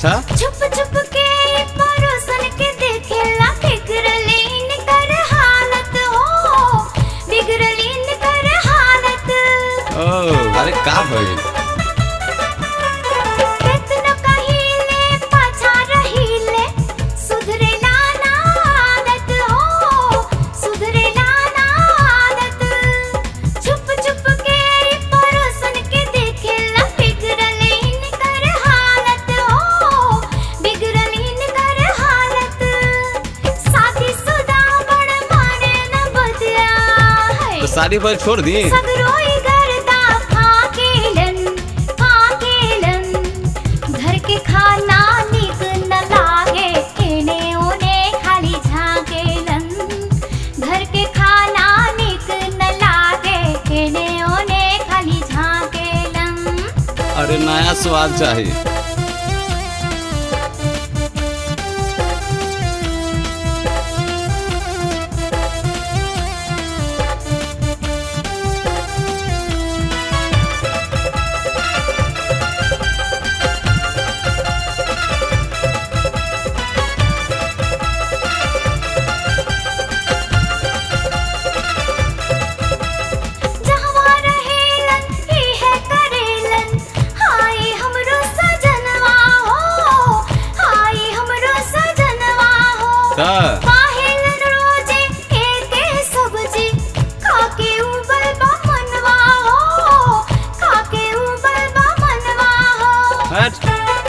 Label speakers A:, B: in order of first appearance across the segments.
A: अच्छा
B: छुप छुप के परोसन के देखेला बिगड़लीन कर हालत हो बिगड़लीन कर हालत
A: ओ अरे का भइल
B: केतनो कहिले पाछा रहिले सुधरेला ना आदत हो सुधरेला ना आदत छुप छुप के परोसन के देखेला बिगड़लीन कर हालत हो बिगड़लीन कर हालत शादी सुदा बड़ माने न बदिया है
A: तो शादी पर छोड़ दी
B: सगरोई गर्दा फाकेलन फाकेलन घर के खाना निक न लागे एने ओने खाली झाकेलन घर के खाना निक न लागे एने ओने खाली झाकेलन
A: अरे नया स्वाद चाहिए
B: जहवा रहेलन इहे करेलन हाय हमरो सजनवा हो हाय हमरो सजनवा हो
A: त
B: काहेलन रोजे एके सब्जी खाके उबल बा मनवा हो खाके उबल बा मनवा हो
A: हट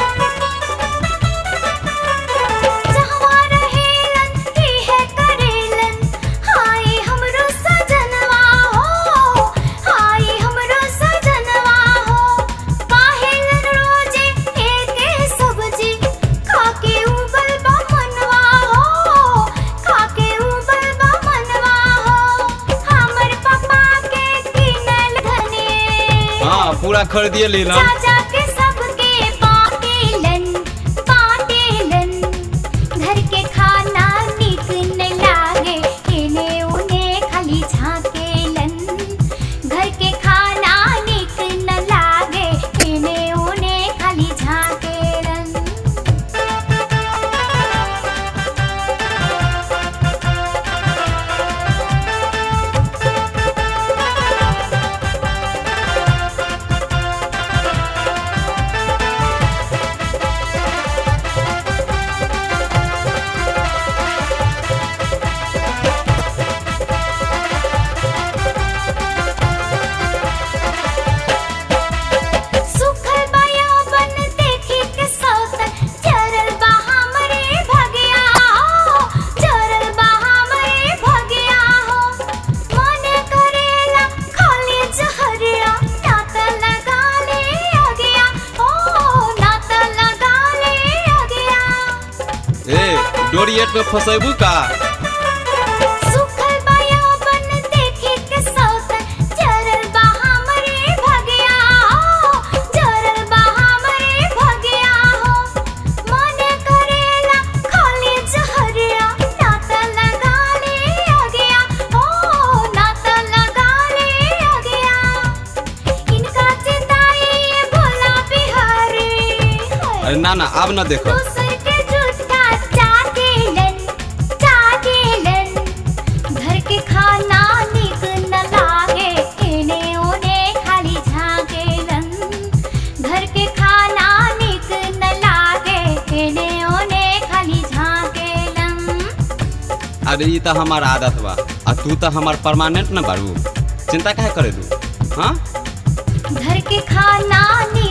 B: जहवा रहेलन इहे करेलन हाय हमरो सजनवा हो हाय हमरो सजनवा हो काहेलन रोजे एके सब्जी खाके उबल बा मनवा हो खाके उबल बा मनवा हो हमर पापा के किनल धने
A: हाँ पूरा खरीदिए लीलन
B: चाचा के सबके बाटेलन बाटेलन घर के खाना निक न लागे एने ओने खाली झाकेलन घर के खाना निक न लागे एने ओने खाली झाकेलन सुखल बाया बन देखी के सौतन चरल बा हमरे भगिया हो चरल बा हमरे भगिया हो मन करेला खाली जहरिया नात लगा ले अगिया ओ नात लगा ले अगिया
A: ए डोरिएट में फसेबू का
B: सुखल बाया बन देखी के सौतन चरल बा हमरे भगिया हो चरल बा हमरे भगिया हो मन करेला खाली जहरिया नात लगा ले अगिया ओ नात लगा ले अगिया इनका चिताई भोला बिहारी
A: अरे ना ना अब ना देखो
B: दूसर के जूठा चाटेलन चाटेलन घर के खाना निक न लागे एने ओने खाली झाकेलन घर के खाना निक न लागे एने ओने खाली झाकेलन
A: अरे ये तो हमार आदत बा आ तू तो हमार परमानेंट न बारू चिंता काहे करे तू हाँ
B: घर के खाना निक